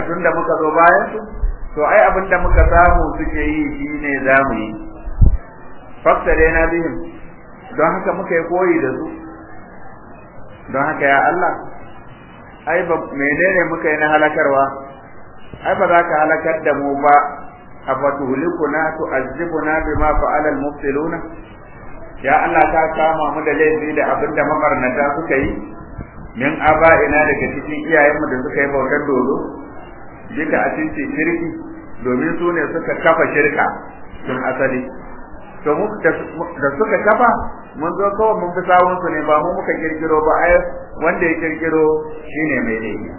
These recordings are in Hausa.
tunda muka zo bayan su to ai abinda muka samu suke yi shine zamu yi fakta dai na bihim don haka muka yi koyi da su don haka ya Allah ai ba menene muka yi na halakarwa ai ba za ka halakar da mu ba afatuhlikuna tu'azzibuna bima fa'ala al-mubtiluna ya Allah ka kama mu da laifi da abinda mabarnata suka yi min aba'ina daga cikin iyayenmu da suka yi bautar dodo duka a cikin shirki domin su ne suka kafa shirka tun asali to mu da suka kafa mun zo kawai mun fi sawun su ne ba mu muka kirkiro ba ai wanda ya kirkiro shine mai laifi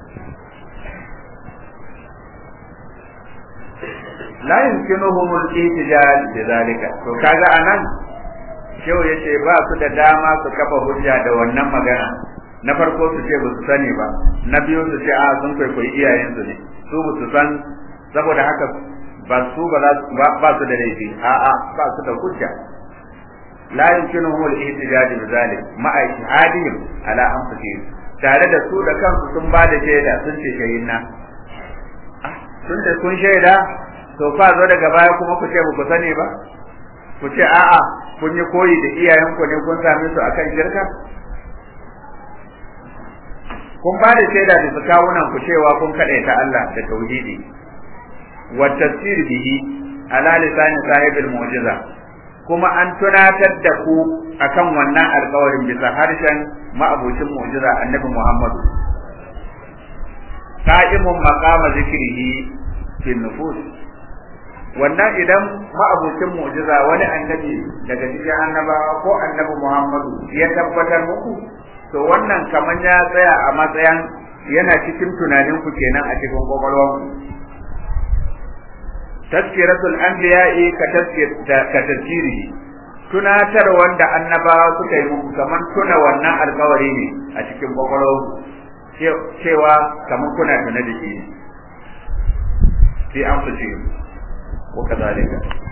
la yumkinuhum al-ihtijaj bidhalika to kaga anan shehu yace ba su da dama su kafa hujja da wannan magana na farko su ce ba su sani ba na biyu su ce a sun kwaikwayi iyayensu ne su ba su san saboda haka ba su ba ba su da laifi a a ba su da hujja la yumkinuhum al-ihtijaj bidhalik ma'a ijtihadihim ala anfusihim tare da su da kansu sun ba da shaida sun ce shahidna sun ce kun shaida to fa zo daga baya kuma ku ce ku sani ba ku ce a'a kun yi koyi da iyayenku ne kun same su akan shirka kun ba da shaida da su kawunan ku cewa kun ta Allah da tauhidi wa tafsir bihi ala lisani sahibil mu'jiza kuma an tunatar da ku akan wannan alƙawarin bisa harshen ma'abucin mu'jiza annabi Muhammadu qa'imun maqama zikrihi fi nufus wannan idan ma'abucin mu'jiza wani annabi daga cikin annabawa ko annabi Muhammadu ya tabbatar muku to wannan kaman ya tsaya a matsayin yana cikin tunanin ku kenan a cikin kwakwalwar ku tazkiratul anbiya'i ka ka tazkiri tunatar wanda annabawa suka yi muku kaman tuna wannan alkawari ne a cikin kwakwalwar ku cewa kaman kuna tuna da shi fi anfusihim وكذلك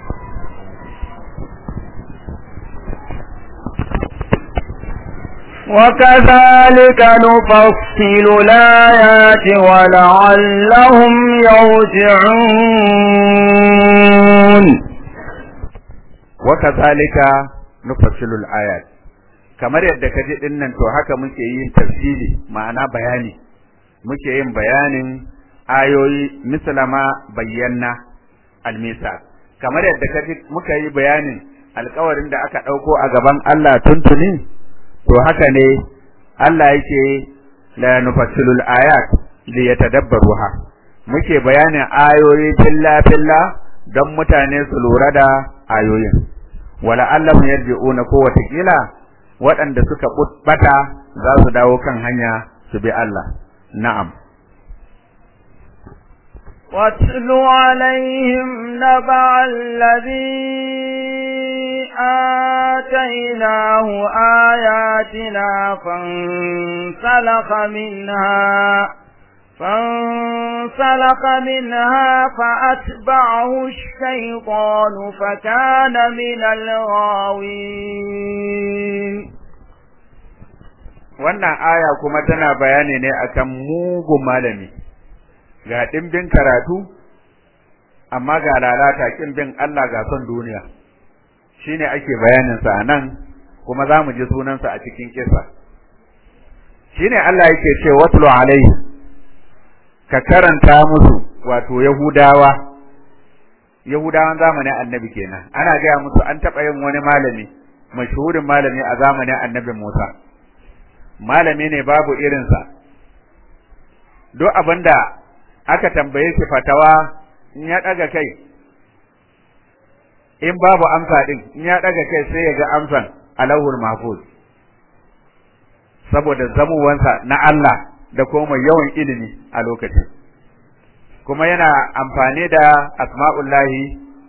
وكذلك نفصل الآيات ولعلهم يرجعون وكذلك نفصل الآيات kamar yadda ka ji dinnan to haka muke yin tafsiri ma'ana bayani muke yin bayanin ayoyi misalama bayyana almisa kamar yadda kaji muka yi bayanin alƙawarin da aka ɗauko a gaban Allah tuntuni to haka ne Allah yake la nufassilul ayat li yatadabbaruha muke bayanin ayoyi filla filla don mutane su lura da ayoyin wala Allah yarji'una ko watakila waɗanda suka bata za su dawo kan hanya su bi Allah na'am واتل عليهم نبع الذي آتيناه آياتنا فانسلخ منها فانسلخ منها فأتبعه الشيطان فكان من الغاوين wannan aya kuma tana bayani ne akan mugun malami ga dimbin karatu amma ga lalata kin bin Allah ga son duniya shine ake bayanin sa anan kuma zamu ji sunan sa a cikin kisa shine Allah yake ce watlu alaihi ka karanta musu wato yahudawa yahudawan zamanin annabi kenan ana gaya musu an taba yin wani malami mashhurin malami a zamanin annabi Musa malami ne babu irinsa duk abinda aka tambaye shi fatawa in ya daga kai in babu amsa din in ya daga kai sai ya ga amsan alawul mahfuz saboda zamuwansa na Allah da kuma yawan ilimi a lokacin kuma yana amfani da asma'ullahi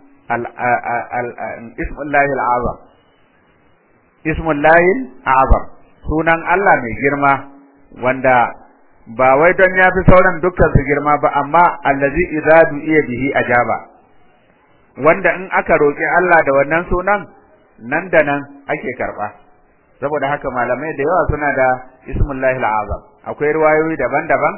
ismullahi al'azam ismullahi al'azam sunan Allah mai girma wanda ba wai don ya fi sauran dukkan su girma ba amma allazi idza du'iya bihi ajaba wanda in aka roki Allah da wannan sunan nan da nan ake karba saboda haka malamai da yawa suna da ismullahi al'azam akwai riwayoyi daban-daban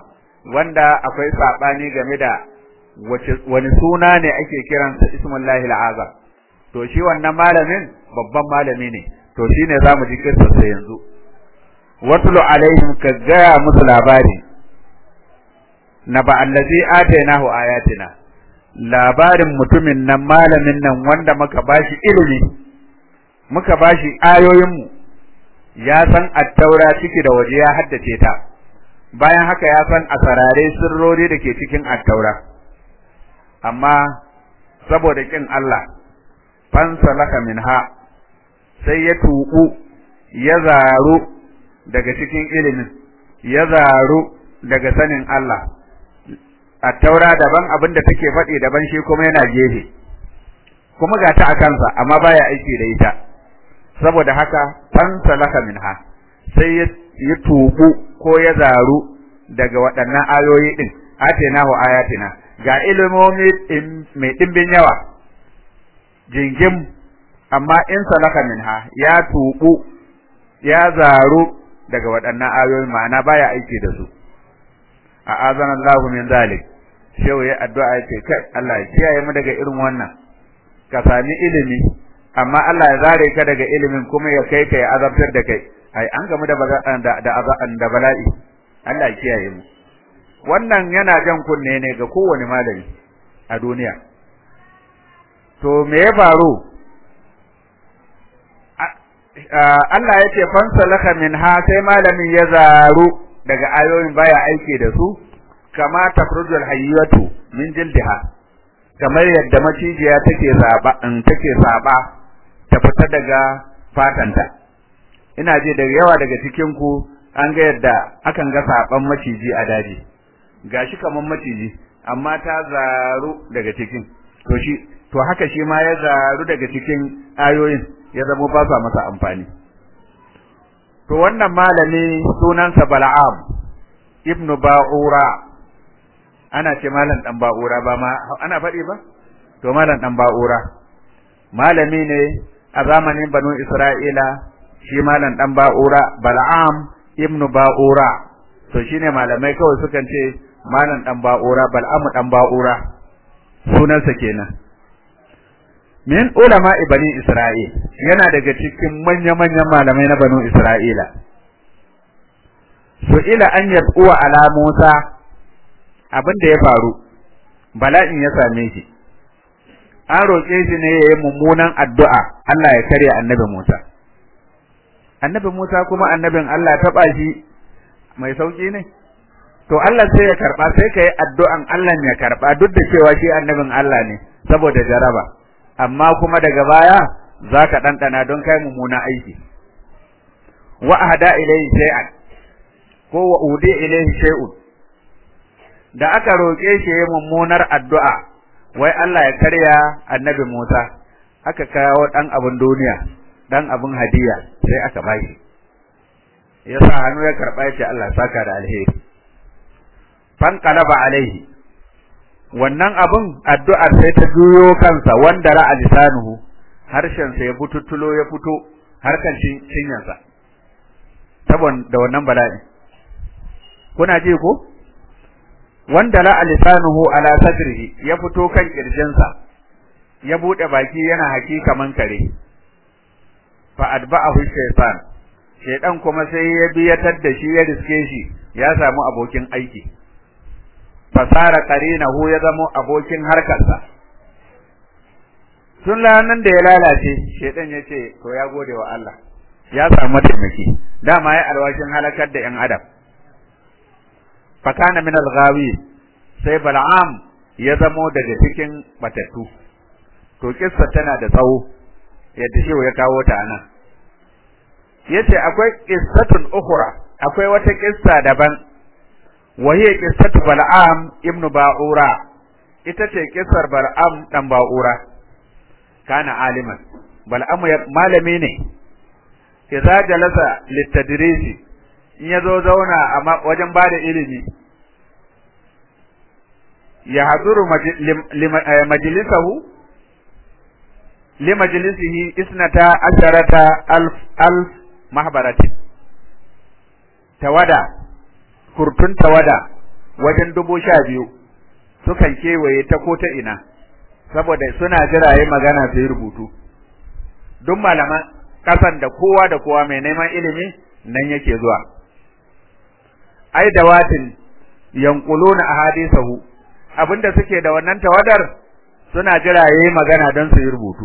wanda akwai sabani game da wani suna ne ake kiransa ismullahi al'azam to shi wannan malamin babban malami ne to shine zamu ji kissarsa yanzu watlu alaihim ka gaya musu labari na ba allazi atainahu ayatina labarin mutumin nan malamin nan wanda muka bashi ilimi muka bashi ayoyinmu ya san attaura ciki da waje ya haddace ta bayan haka ya san asarare sirrori da ke cikin attaura amma saboda kin Allah fansalaka minha sai ya tuku ya zaru daga cikin ilimin ya zaru daga sanin Allah attaura daban abin da take faɗi daban shi kuma yana gefe kuma ga ta a kansa amma baya aiki da ita saboda haka fansalaka minha sai ya tuku ko ya zaru daga waɗannan ayoyi din atenahu ayatina ga ilimomi mai ɗimbin yawa jingim amma in salaka minha ya tuku ya zaru daga waɗannan ayoyi ma'ana baya aiki da su a azan Allah min zalik shehu ya addu'a ya ce kai Allah ya kiyaye mu daga irin wannan ka sami ilimi amma Allah ya zare ka daga ilimin kuma ya kai ka ya azabtar da kai ai an gamu da da da bala'i Allah ya kiyaye mu wannan yana jan kunne ne ga kowane malami a duniya to me ya faru Allah ya ce fansalaka minha sai malamin ya zaru daga ayoyin baya aiki da su kama tafrujul hayyatu min jildiha kamar yadda macijiya take zaba in take saba ta fita daga fatanta ina ji da yawa daga cikin ku an ga yadda akan ga saban maciji a daji gashi kaman maciji amma ta zaru daga cikin to shi to haka shi ma ya zaru daga cikin ayoyin ya zama ba sa masa amfani to wannan malami sunansa Bal'am ibnu Ba'ura ana ce malam dan Ba'ura ba ma ana faɗi ba to malam dan Ba'ura malami ne a zamanin Banu Isra'ila shi malam dan Ba'ura Bal'am ibnu Ba'ura to shine malamai kawai sukan ce malam dan Ba'ura Bal'am dan Ba'ura sunansa kenan min ulama bani Isra'il yana daga cikin manya-manyan malamai na banu Isra'ila su ila an yad'uwa ala Musa abin da ya faru bala'in ya same shi an roƙe shi ne ya yi mummunan addu'a Allah ya karya annabi Musa annabi Musa kuma annabin Allah taɓa shi mai sauƙi ne to Allah sai ya karɓa sai ka yi addu'an Allah ya karɓa duk da cewa shi annabin Allah ne saboda jaraba amma kuma daga baya za ka ɗanɗana don kai mummuna aiki wa ahda ilayhi shay'an ko wa udi ilayhi shay'un da aka roƙe shi yayin mummunar addu'a wai Allah ya karya annabi Musa aka kawo dan abun duniya dan abun hadiya sai aka bashi yasa hannu ya karba ya ce Allah saka da alheri fan qalaba alaihi wannan abun addu'ar sai ta juyo kansa wanda ra'a lisanuhu harshen sa ya bututtulo ya fito harkan cinyansa saboda wannan bala'i kuna ji ko wanda la lisanuhu ala sadrihi ya fito kan kirjinsa ya bude baki yana haki kaman kare fa adba'ahu shaytan shaydan kuma sai ya biyatar da shi ya riske shi ya samu abokin aiki fasara qarinahu ya zama abokin harkarsa tun ranan da ya lalace shaydan ya ce to ya gode wa Allah ya samu taimaki dama ya alwashin halakar da yan adam fakana min al-ghawi sai bal'am ya zamo daga cikin batattu to kissa tana da tsawo yadda shi ya kawo ta anan yace akwai qissatun ukhra akwai wata kissa daban wa hiya qissatu bal'am ibn ba'ura ita ce kissar bal'am dan ba'ura kana aliman bal'am malami ne idza jalasa litadrisi in ya zo zauna a wajen ba da ilimi ya haduru majalisahu li majalisihi isnata asharata alf alf mahbaratin tawada kurtun tawada wajen dubu sha biyu sukan kewaye ta ko ta ina saboda suna jira yi magana su yi rubutu duk malaman kasan da kowa da kowa mai neman ilimi nan yake zuwa ai da watin yanquluna ahadisahu abinda suke da wannan tawadar suna jira yayi magana don su yi rubutu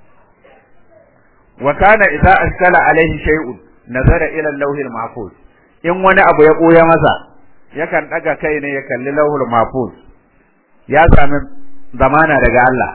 wa kana idza askala alaihi shay'un nazara ila al-lawh al-mahfuz in wani abu ya koya masa yakan daga kai ne ya kalli lawhul mahfuz ya sami zamana daga Allah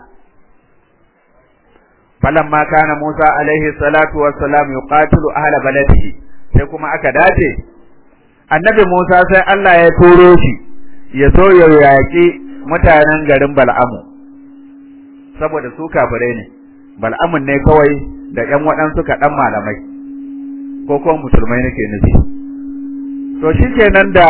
falamma kana Musa alaihi salatu wassalam yuqatilu ahla baladihi sai kuma aka dace annabi Musa sai Allah ya turo shi ya so ya yaƙi mutanen garin Bal'amu saboda su kafirai ne Bal'amun ne kawai da ƴan waɗansu kaɗan malamai ko kuma musulmai nake nufi to shikenan da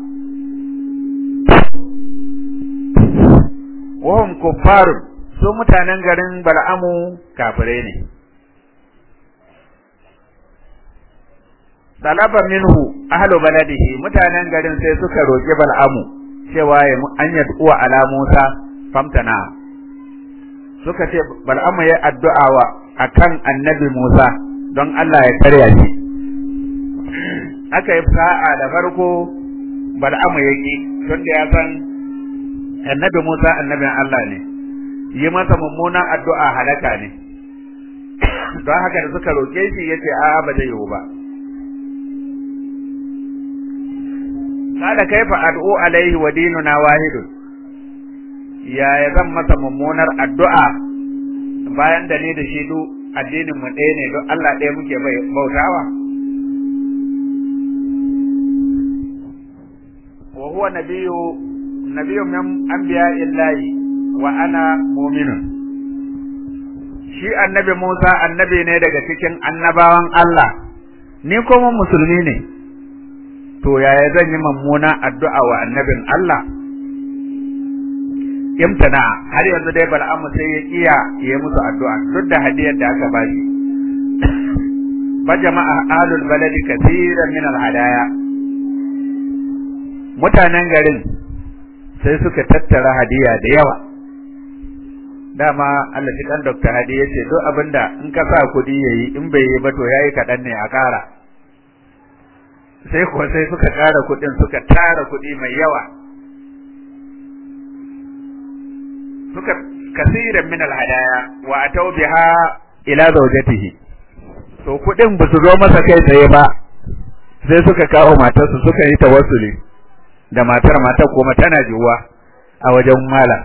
wahum kuffarun su mutanen garin Bal'amu kafirai ne talaba minhu ahlu baladihi mutanen garin sai suka roki Bal'amu cewa ya an yad'uwa ala Musa famtana suka ce Bal'amu ya addu'a wa akan annabi Musa don Allah ya karya shi aka yi sa'a da farko Bal'amu ya ki tunda ya san annabi Musa annabin Allah ne yi masa mummunan addu'a halaka ne don haka da suka roke shi yace a'a ba zai yiwu ba kada kaifa ad'u alaihi wa dinuna wahidun ya ya zan masa mummunar addu'a bayan da ni da shi du addinin mu ɗaya ne don Allah ɗaya muke bautawa wa huwa nabiyyu nabiyyu min anbiya'illahi wa ana mu'minun shi annabi Musa annabi ne daga cikin annabawan Allah ni kuma musulmi ne to yaya zan yi mummuna addu'a wa annabin Allah imtana har yanzu dai bal'amu sai ya iya yi musu addu'a duk da hadiyar da aka ba shi fa jama'a ahlul baladi kathiran min al-hadaya mutanen garin sai suka tattara hadiya da yawa dama Allah shi dan Dr. Hadi yace duk abinda in ka sa kudi yayi in bai yi ba to yayi kadan ne a kara sai kuwa sai suka ƙara kuɗin suka tara kuɗi mai yawa suka kasiran min alhadaya wa atau biha ila zawjatihi to kuɗin ba su zo masa kai tsaye ba sai suka kawo matarsu suka yi tawassuli da matar matar kuma tana jiwa a wajen malam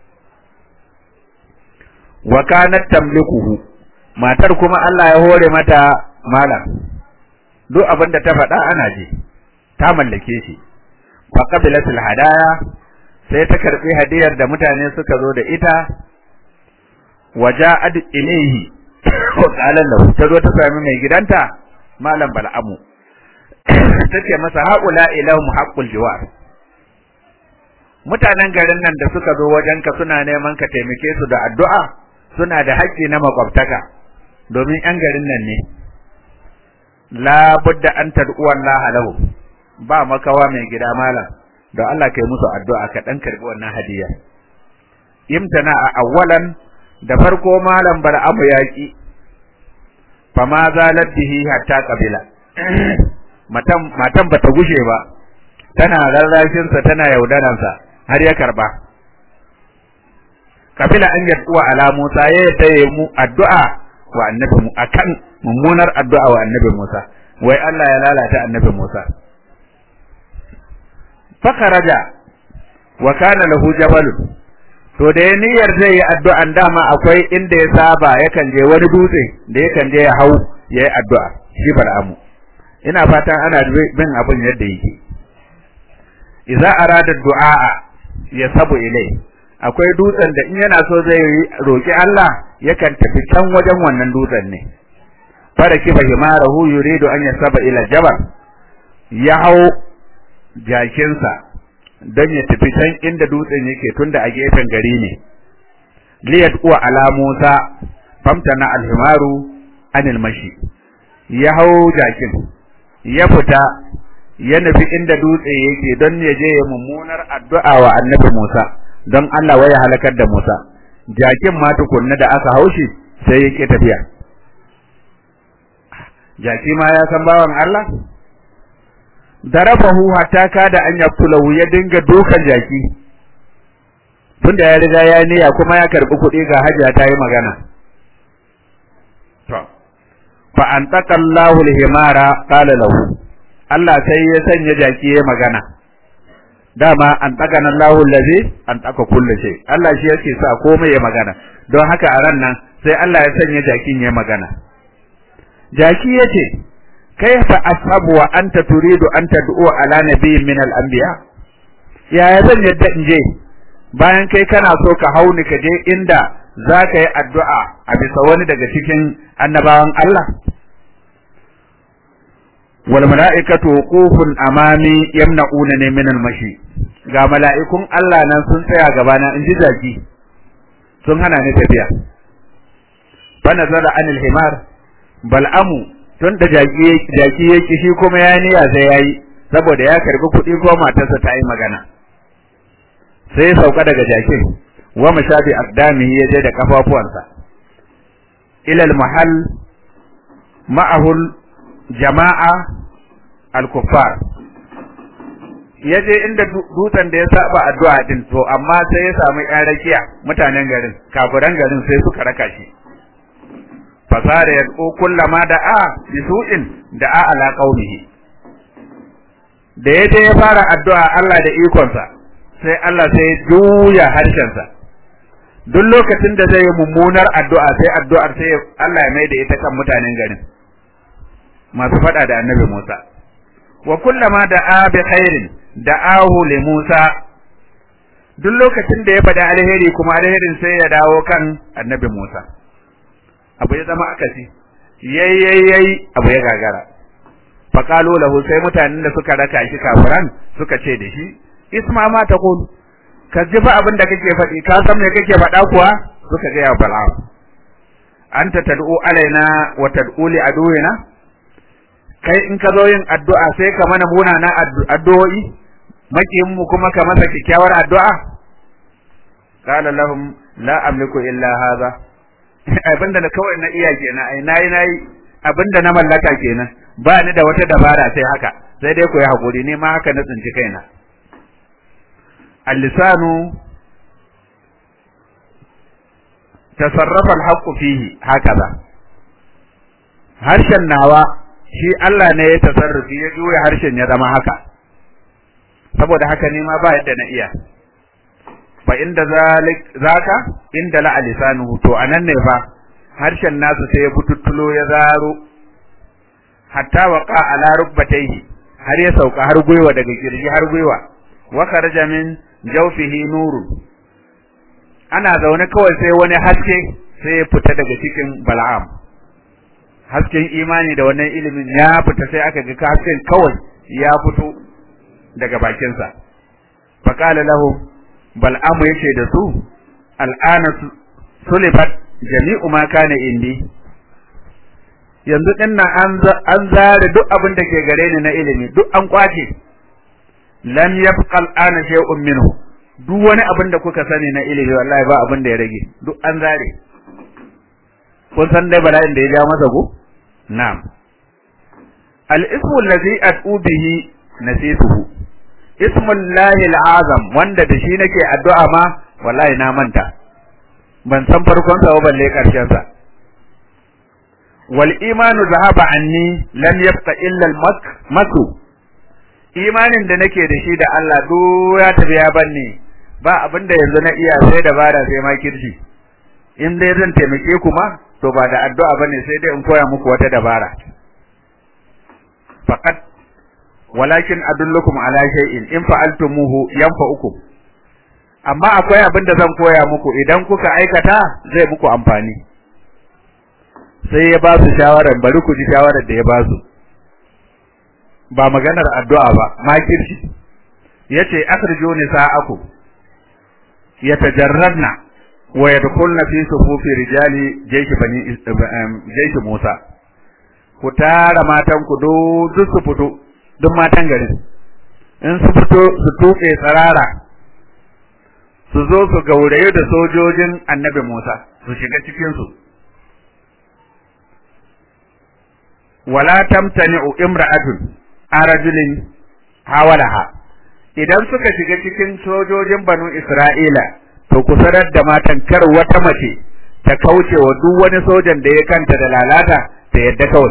wa kanat tamlikuhu matar kuma Allah ya hore mata malam duk abin da ta faɗa ana ji ta mallake shi fa qabilatul hadaya sai ta karbi hadiyar da mutane suka zo da ita waja'ad ilayhi wa qala lahu ta zo ta sami mai gidanta malam bal'amu tace masa haula ilahum haqqul jiwar mutanen garin nan da suka zo wajenka suna neman ka taimake su da addu'a suna da haƙƙi na makwabtaka domin 'yan garin nan ne la budda an tad'u Allah lahu ba makawa mai gida malam don Allah kai musu addu'a ka dan karbi wannan hadiya imtana a awwalan da farko malam bar'amu yaki fama zalat bihi hatta qabila matan matan bata gushe ba tana rarrashin sa tana yaudaran sa har ya karba kabila an yad'uwa ala Musa ya tayi mu addu'a wa annabi mu akan mummunar addu'a wa annabi Musa wai Allah ya lalata annabi Musa fakaraja wa kana lahu jabalun to da ya niyyar zai yi addu'an dama akwai inda ya saba yakan je wani dutse da yakan je ya hau ya yi addu'a shi bal'amu ina fatan ana bin abin yadda yake idza arada du'a ya sabu ilai akwai dutsen da in yana so zai roki Allah yakan tafi can wajen wannan dutsen ne fara kifa himarahu yuridu an yasaba ila jabal ya hau jakinsa don ya tafi can inda dutsen yake tunda a gefen gari ne liyat uwa ala Musa famtana alhimaru anil mashi ya hau jakin ya fita ya nufi inda dutse yake don ya je ya mummunar addu'a wa annabi Musa don Allah waya halakar da Musa jakin ma tukunna da aka haushi sai yake tafiya jaki ma ya san bawan Allah darabahu hatta kada an yaqtulahu ya dinga dukan jaki tunda ya riga ya niyya kuma ya karbi kuɗi ga hajiya ta yi magana to fa antaka Allahu al-himara qala lahu Allah sai ya sanya jaki ya magana dama an taka nan Allahu allazi an taka kullu shay Allah shi yake sa komai ya magana don haka a ran nan sai Allah ya sanya jakin ya magana jaki yace kaifa ashabu wa anta turidu an tad'u ala nabiyyin min al-anbiya yaya zan yadda in je bayan kai kana so ka hauni ka je inda za ka yi addu'a a bisa wani daga cikin annabawan Allah wal mala'ikatu wuqufun amami yamna'una ne min al-mashi ga mala'ikun Allah nan sun tsaya gaba na inji zaki sun hana ni tafiya fa nazara anil himar bal'amu tun da jaki jaki yake shi kuma ya niyya sai yayi saboda ya karbi kuɗi ko matarsa ta yi magana sai sauka daga jakin wa mashabi aqdamihi ya je da kafafuwansa ila al-mahal ma'ahu jama'a al-kuffar yaje inda dutsen da ya saba addu'a din to amma sai ya samu ƴan rakiya mutanen garin kafiran garin sai suka raka shi fasara ya ko kullama da'a bisu'in da'a ala qaumihi da yaje ya fara addu'a Allah da ikonsa sai Allah sai juya harshensa duk lokacin da zai yi mummunar addu'a sai addu'ar sai Allah ya maida ita kan mutanen garin masu fada da annabi Musa wa kullama da'a bi khairin da'ahu li Musa duk lokacin da ya faɗi alheri kuma alherin sai ya dawo kan annabi Musa abu ya zama akasi yayyayyay abu ya gagara faqalu lahu sai mutanen da suka raka shi kafiran suka ce da shi isma ma taqul ka ji ba abin da kake faɗi ka san me kake faɗa kuwa suka ga ya bala'am anta tad'u alaina wa tad'u li aduwina kai in ka zo yin addu'a sai ka mana munana addu'o'i makiyin mu kuma ka masa kyakkyawar addu'a qala lahum la amliku illa hadha abinda na kawai na iya kenan ai nayi nayi abinda na mallaka kenan ba ni da wata dabara sai haka sai dai ku yi hakuri ne ma haka na tsinci kaina al-lisanu tasarrafa al-haqqu fihi hakaza harshen nawa shi Allah ne ya tasarrufi ya juya harshen ya zama haka saboda haka ne ma ba yadda na iya fa inda zalik zaka inda la lisanuhu to anan ne fa harshen nasu sai ya bututtulo ya zaro hatta waqa ala rubbatayhi har ya sauka har gwiwa daga kirji har gwiwa wa kharaja min jawfihi nurun ana zaune kawai sai wani haske sai ya fita daga cikin bal'am hasken imani da wannan ilimin ya fita sai aka ga hasken kawai ya fito daga bakinsa faqala lahu bal'amu yace da su al'ana sulibat jami'u ma kana indi yanzu din nan an an zare duk abin da ke gare ni na ilimi duk an kwace lam yabqa al'ana shay'un minhu duk wani abin da kuka sani na ilimi wallahi ba abin da ya rage duk an zare kun san dai bala'in da ya ja masa go na'am al-ismu allazi ad'u bihi nasituhu ismullahi al-azam wanda da shi nake addu'a ma wallahi na manta ban san farkon sa ba balle karshen sa wal imanu zahaba anni lam yabqa illa al maku imanin da nake da shi da Allah do ya tafi ya banne ba abinda yanzu na iya sai dabara sai ma kirshi in dai zan taimake ku ma to ba da addu'a bane sai dai in koya muku wata dabara faqat walakin adullukum ala shay'in in fa'altumuhu yanfa'ukum amma akwai abin da zan koya muku idan kuka aikata zai muku amfani sai ya ba su shawarar bari ku ji shawarar da ya ba su ba maganar addu'a ba makirci yace akhrijo nisa'aku yatajarradna wa yadkhulna fi sufufi rijali jayshi bani jayshi Musa ku tara matan ku duk su fito duk matan garin in su fito su tuɓe tsarara su zo su gauraye da sojojin annabi Musa su shiga cikinsu wala tamtani'u imra'atun arajulin hawalaha idan suka shiga cikin sojojin banu Isra'ila to ku sanar da matan kar wata mace ta kauce wa duk wani sojan da ya kanta da lalata ta yadda kawai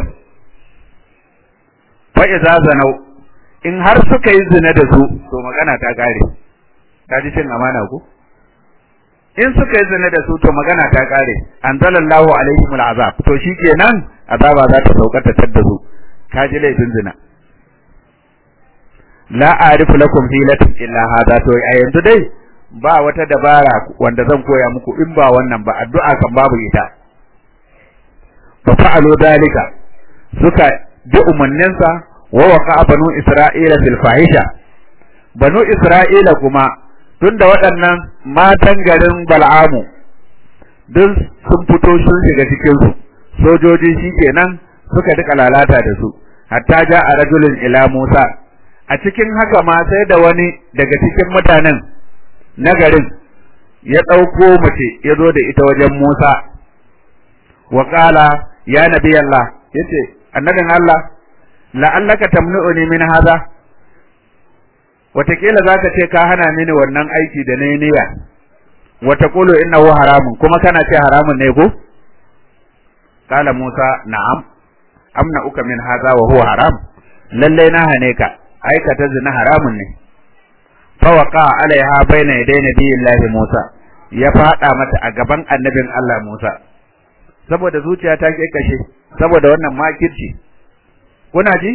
fa iza zanau in har suka yi zina da su to magana ta kare ka ji cin amana ku in suka yi zina da su to magana ta kare anzalallahu alaihim al'azab to shikenan azaba za ta sauka ta tadda su ka ji laifin zina la a'rifu lakum hilatan illa hadha to a yanzu dai ba wata dabara wanda zan koya muku in ba wannan ba addu'a kan babu ita fa fa'alu dalika suka bi umanninsa wa waqa banu isra'ila fil fahisha banu isra'ila kuma tunda waɗannan matan garin bal'amu duk sun fito sun shiga cikin su sojoji shikenan suka duka lalata da su hatta ja a rajulin ila Musa a cikin haka ma sai da wani daga cikin mutanen na garin ya ɗauko mace ya zo da ita wajen Musa wa qala ya nabi Allah yace annabin Allah la'allaka tamnu'uni min hadha watakila zaka ce ka hana mini wannan aiki da nayi niyya wa taqulu innahu haramun kuma kana ce haramun ne ko qala Musa na'am amna uka min hadha wa huwa haram lalle na hane ka aikata zina haramun ne fa waqa alaiha baina yaday nabiyillahi Musa ya fada mata a gaban annabin Allah Musa saboda zuciya ta kashe saboda wannan makirci kuna ji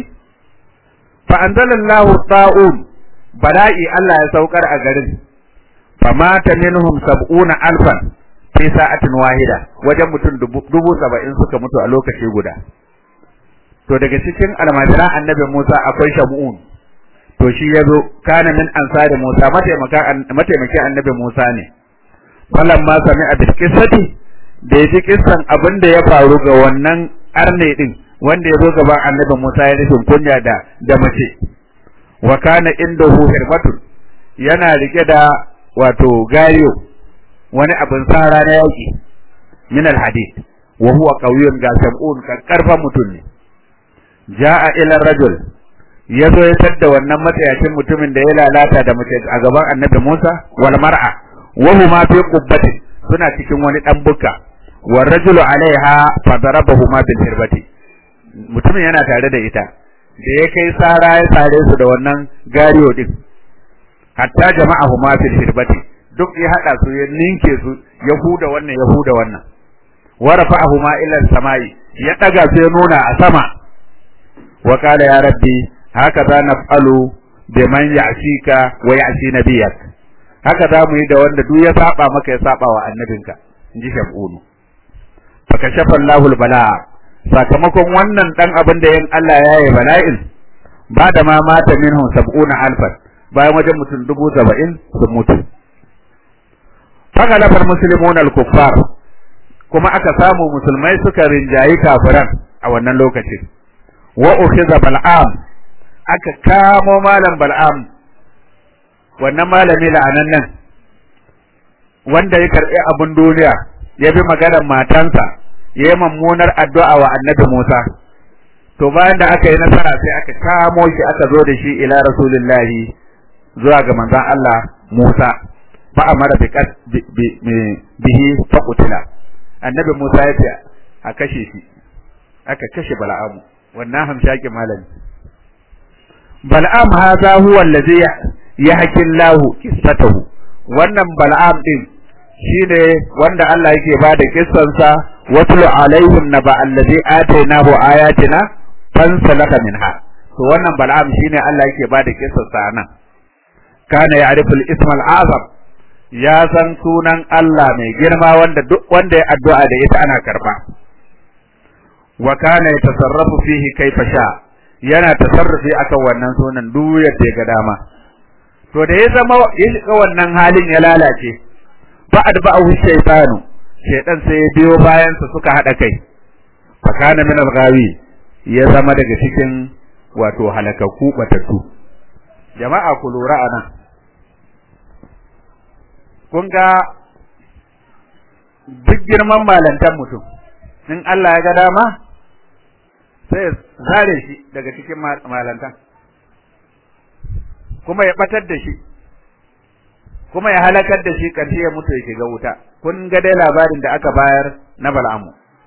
fa anzalallahu ta'un bala'i Allah ya saukar a garin fa mata minhum sab'una alfan fi sa'atin wahida wajen mutum dubu saba'in suka mutu a lokaci guda to daga cikin almajiran annabi Musa akwai Shamu'un to shi yazo kana min ansari Musa mataimakin annabi Musa ne falamma sami'a bil qissati da yaji kissan abin da ya faru ga wannan arne din wanda ya zo gaban annabi Musa ya nufin kunya da da mace wa kana indahu hirbatun yana rike da wato gariyo wani abin sara na yaki min alhadid wa huwa qawiyyun ga sab'un karfan mutum ne ja'a ila rajul yazo ya tadda wannan matsayacin mutumin da ya lalata da mace a gaban annabi Musa wal mar'a wa huma fi qubbati suna cikin wani dan bukka wa rajulu alaiha fa darabahuma bil hirbati mutumin yana tare da ita da ya kai sara ya sare su da wannan gariyo din hatta jama'ahu ma fil hirbati duk ya hada su ya ninke su ya huda wannan ya huda wannan wa rafa'ahu ma ila samai ya daga su ya nuna a sama wa qala ya rabbi haka za naf'alu biman ya'sika wa ya'si nabiyak haka za mu yi da wanda duk ya saba maka ya saba wa annabinka inji shamunu fa kashafa Allahu al-bala'a sakamakon wannan dan abin da yin Allah ya yi bala'in ba da ma mata minhum sab'una alfan bayan wajen mutum dubu saba'in sun mutu fagalafar muslimun al-kuffar kuma aka samu musulmai suka rinjayi kafiran a wannan lokacin wa ukhiza bal'am aka kamo malam bal'am wannan malami la'anan nan wanda ya karbi abin duniya ya bi maganar matansa ya yi mummunar addu'a wa annabi Musa, to bayan da aka yi nasara sai aka kamo shi aka zo da shi ila Rasulullahi zuwa ga manzan Allah Musa, fa a mara bihi fa kutila. Annabi Musa ya ce a kashe shi, aka kashe Bala'amu, wannan hamshakin malami. Bal'am haza huwa allazi ya hakin lahu kissatahu wannan Bal'am din shine wanda Allah yake bada kissansa watlu alaihim naba allazi atainahu ayatina fansalaka minha to wannan bal'am shine Allah yake bada kissansa nan kana ya'rifu al-ism al-azam ya san sunan Allah mai girma wanda duk wanda ya addu'a da ita ana karba wa kana yatasarrafu fihi kaifa sha yana tasarrufi akan wannan sunan duk yadda ya ga dama to da ya zama ya shiga wannan halin ya lalace fa adba'ahu shaytanu shaytan sai ya biyo bayan sa suka hada kai fa kana min al-ghawi ya zama daga cikin wato halakakku batattu jama'a ku lura anan kun ga duk girman malantan mutum in Allah ya ga dama sai zare shi daga cikin malantan kuma ya batar da shi kuma ya halakar da shi ƙarshe ya mutu ya shiga wuta kun ga dai labarin da aka bayar na Bal'amu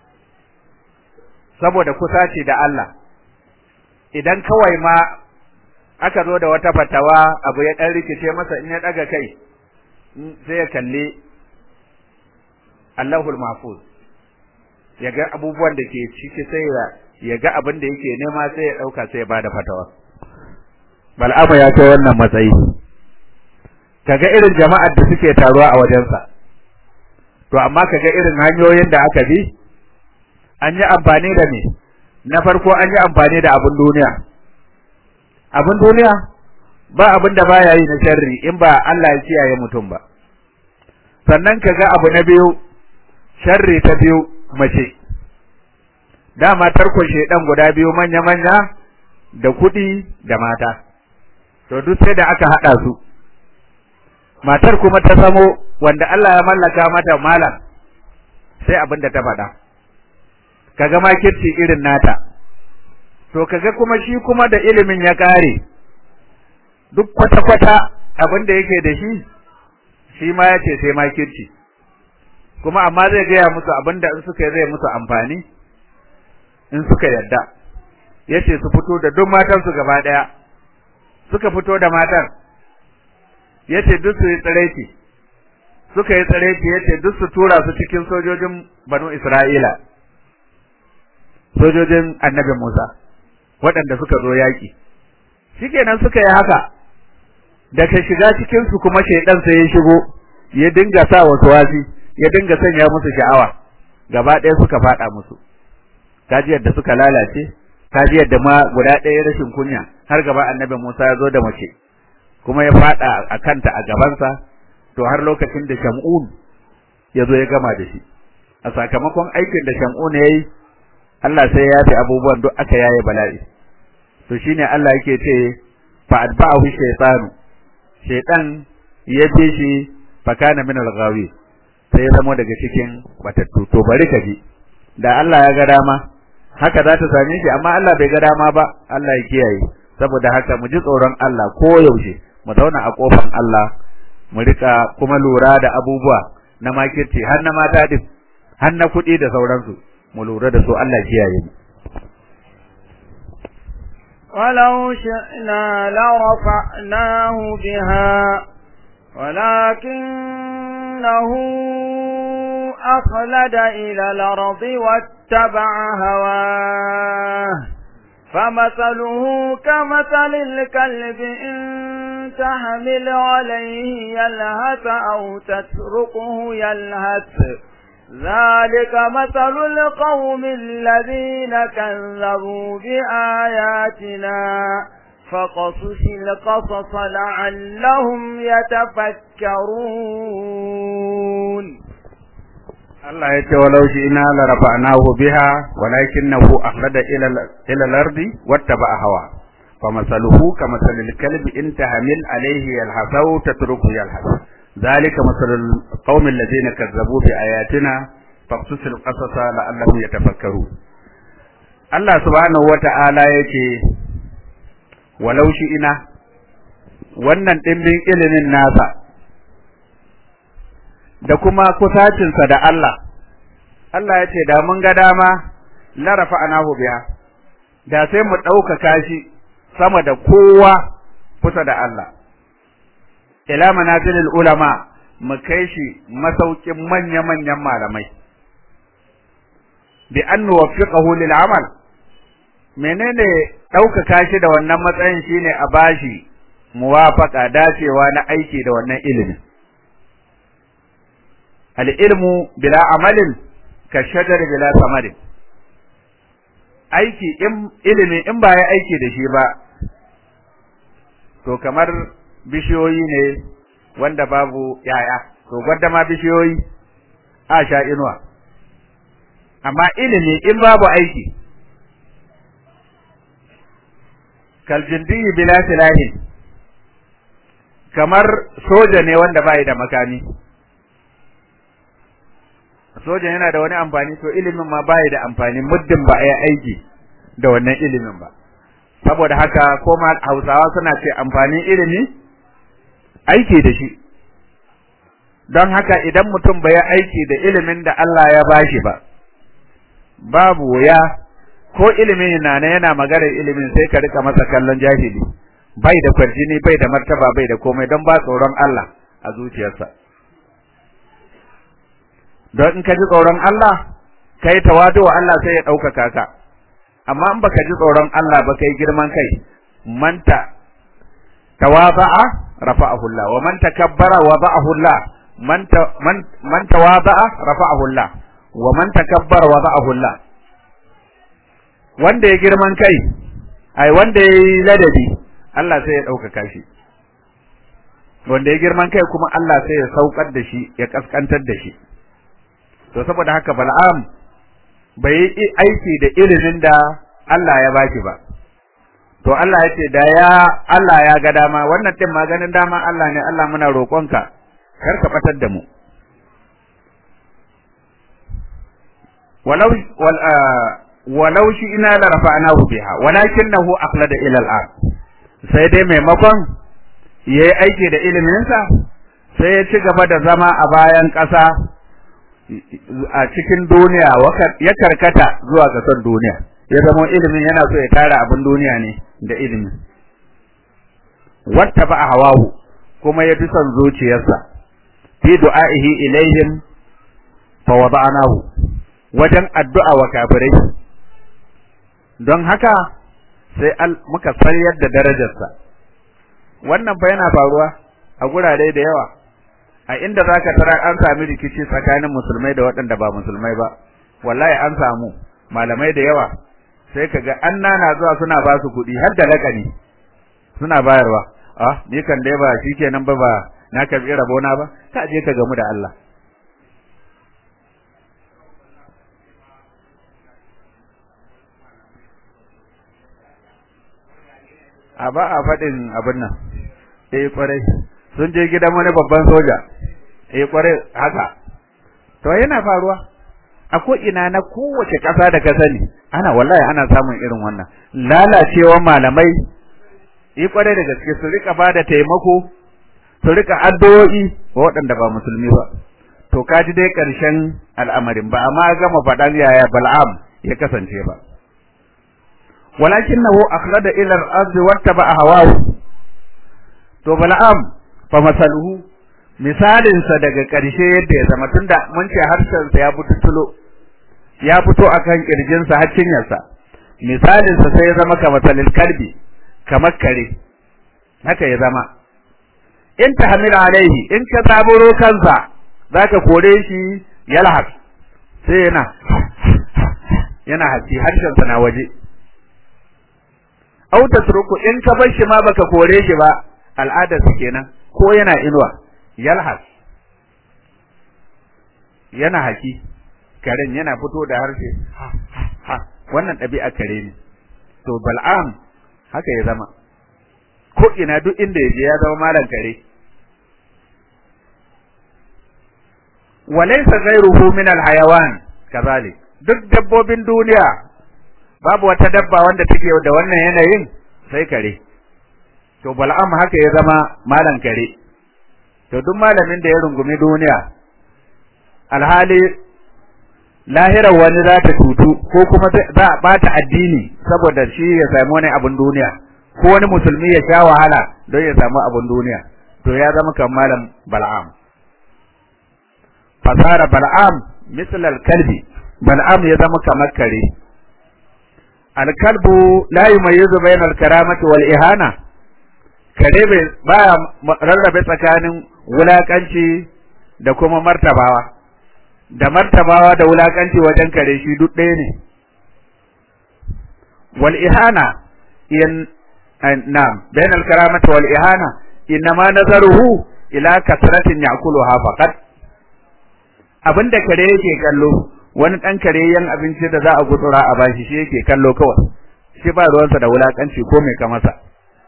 saboda kusaci da Allah idan kawai ma aka zo da wata fatawa abu ya dan rikice masa in ya daga kai sai ya kalli Allahul Mahfuz ya ga abubuwan da ke ciki sai ya ga abin da yake nema sai ya dauka sai ya bada fatawa Bal'amu ya kai wannan matsayi kaga irin jama'ar da suke taruwa a wajensa to amma kaga irin hanyoyin da aka bi an yi amfani da me na farko an yi amfani da abin duniya abin duniya ba abin da baya yi na sharri in ba Allah ya kiyaye mutum ba sannan kaga abu na biyu sharri ta biyu mace dama tarkon shedan guda biyu manya manya da kuɗi da mata to duk sai da aka haɗa su matar kuma ta samo wanda Allah ya mallaka mata malam sai abin da ta faɗa kaga makirci irin nata to kaga kuma shi kuma da ilimin ya kare duk kwata-kwata abin da yake da shi shi ma ya ce sai makirci kuma amma zai gaya musu abin da in suka yi zai musu amfani in suka yadda ya ce su fito da duk matansu gaba ɗaya suka fito da matar ya ce duk su yi tsiraici suka yi tsiraici ya ce duk su tura su cikin sojojin banu isra'ila sojojin annabi Musa waɗanda suka zo yaƙi shikenan suka yi haka daga shiga cikin su kuma shaidan sai ya shigo ya dinga sa wasu wasi ya dinga sanya musu sha'awa gaba ɗaya suka faɗa musu kaji yadda suka lalace kaji yadda ma guda ɗaya rashin kunya har gaba annabi Musa ya zo da mace kuma ya faɗa a kanta a gabansa to har lokacin da Shamun ya zo ya gama da shi a sakamakon aikin da Shamun ya yi Allah sai ya yafe abubuwan duk aka yaye bala'i to shine Allah yake ce fa atba'ahu shaytanu shaytan ya bi shi fa kana min al-ghawi sai ya zama daga cikin batattu to bari ka ji da Allah ya ga dama haka za ta same shi amma Allah bai ga dama ba Allah ya kiyaye saboda haka mu ji tsoron Allah ko yaushe mu zauna a kofar Allah mu rika kuma lura da abubuwa na makirci har na mata din har na kuɗi da sauransu mu lura da su Allah kiyaye mu ولو شئنا لرفعناه بها ولكنه أخلد إلى الأرض واتبع هواه فمثله كمثل الكلب إن تحمل عليه يلهث أو تتركه يلهث ذلك مثل القوم الذين كذبوا بآياتنا فقصص القصص لعلهم يتفكرون Allah ya ce walau shi ina la rafa'nahu biha walakinahu akhlada ila ila al-ardi wattaba'a hawa fa masaluhu kamasalil kalbi in tahmil alayhi yalhasu tatruku yalhas ذلك مثل القوم الذين كذبوا بآياتنا فاقصص القصص لعلهم يتفكرون Allah subhanahu wata'ala yake walau shi ina wannan dimbin ilimin nasa da kuma kusacinsa da Allah Allah yace da mun ga dama la rafa'nahu biha da sai mu ɗaukaka shi sama da kowa kusa da Allah ila manazilil ulama mu kai shi masaukin manya-manyan malamai bi an nuwaffiqahu lil amal menene ɗaukaka shi da wannan matsayin shine a bashi muwafaqa dacewa na aiki da wannan ilimin al ilmu bila amalin ka shajar bila samarin aiki in ilimi in ba ya aiki da shi ba to kamar bishiyoyi ne wanda babu yaya to gwada ma bishiyoyi a sha inuwa amma ilimi in babu aiki kal jindi bila silahi kamar soja ne wanda bai da makami soja yana da wani amfani to ilimin ma bai da amfani muddin ba a yi aiki da wannan ilimin ba saboda haka ko ma Hausawa suna ce amfanin ilimi aiki da shi don haka idan mutum bai aiki da ilimin da Allah ya bashi ba babu wuya ko ilimin na ne yana maganar ilimin sai ka rika masa kallon jahili bai da kwarjini bai da martaba bai da komai don ba tsoron Allah a zuciyarsa don in ka ji tsoron Allah kai tawadu wa Allah sai ya ɗaukaka ka amma in baka ji tsoron Allah ba kai girman kai manta tawaba'a rafa'ahu Allah wa man takabbara wada'ahu Allah man man tawaba'a rafa'ahu Allah wa man takabbara wada'ahu Allah wanda ya girman kai ai wanda ya yi ladabi Allah sai ya ɗaukaka shi wanda ya girman kai kuma Allah sai ya saukar da shi ya kaskantar da shi to saboda haka Bal'am bai yi aiki da ilimin da Allah ya baki ba to Allah ya ce da ya Allah ya ga dama wannan din maganin dama Allah ne Allah muna roƙonka kar ka batar da mu walau wal walau shi ina la rafa'nahu biha walakinahu aqlada ila al-ard sai dai maimakon yayi aiki da iliminsa sai ya ci gaba da zama a bayan ƙasa a cikin duniya ya karkata zuwa ga son duniya ya zama ilimin yana so ya tara abin duniya ne da ilimin wata ba hawahu kuma ya bi son zuciyarsa fi du'a'ihi ilaihim fa wada'nahu wajen addu'a wa kafirai don haka sai muka sayar da darajarsa wannan fa yana faruwa a gurare da yawa a inda zaka tara an sami rikici tsakanin musulmai da waɗanda ba musulmai ba wallahi an samu malamai da yawa sai kaga an nana zuwa suna ba su kuɗi har da lakani suna bayarwa ah ni kan dai ba shikenan ba ba na karbi rabona ba ka je ka gamu da Allah a ba a faɗin abin nan eh kwarai sun je gidan wani babban soja eh kwarai haka to yana faruwa a ko ina na kowace ƙasa da ka sani ana wallahi ana samun irin wannan lalacewa malamai eh kwarai da gaske su rika bada taimako su rika addu'o'i wa waɗanda ba musulmi ba to ka ji dai ƙarshen al'amarin ba amma gama faɗan yaya bal'am ya kasance ba ولكنه أخلد إلى الأرض واتبع هواه to bala'am fa masaluhu misalin sa daga ƙarshe yadda ya zama tunda mun ce harshen sa ya bututulo ya fito akan kirjin sa har cinyar sa misalin sa sai ya zama kamar salil kalbi kamar kare haka ya zama in tahmil alaihi in ka zaburo kansa zaka kore shi yalhaq sai yana yana haci harshen sa na waje au tasruku in ka bar shi ma baka kore shi ba al'adar su kenan ko yana inuwa yalhas yana haki karen yana fito da harshe ha wannan ɗabi'a kare ne to bal'am haka ya zama ko ina duk inda ya je ya zama malam kare walaysa ghayruhu min al-hayawan kazalik duk dabbobin duniya babu wata dabba wanda take da wannan yanayin sai kare to bal'am haka ya zama malan kare to duk malamin da ya rungumi duniya alhali lahirar wani za ta tutu ko kuma za a bata addini saboda shi ya samu wani abun duniya ko wani musulmi ya sha wahala don ya samu abun duniya to ya zama kan malam bal'am fasara bal'am misal al-kalbi bal'am ya zama kamar kare alkalbu la yumayyizu bainal karamati wal ihana kare bai baya rarrabe tsakanin wulakanci da kuma martabawa da martabawa da wulakanci wajen kare shi duk ɗaya ne wal ihana in na'am bainal karamati wal ihana innama nazaruhu ila kasratin ya'kuluha faqat abinda kare yake kallo wani ɗan kareyen abinci da za a gutsura a bashi shi yake kallo kawai shi ba ruwansa da wulakanci ko mai ka masa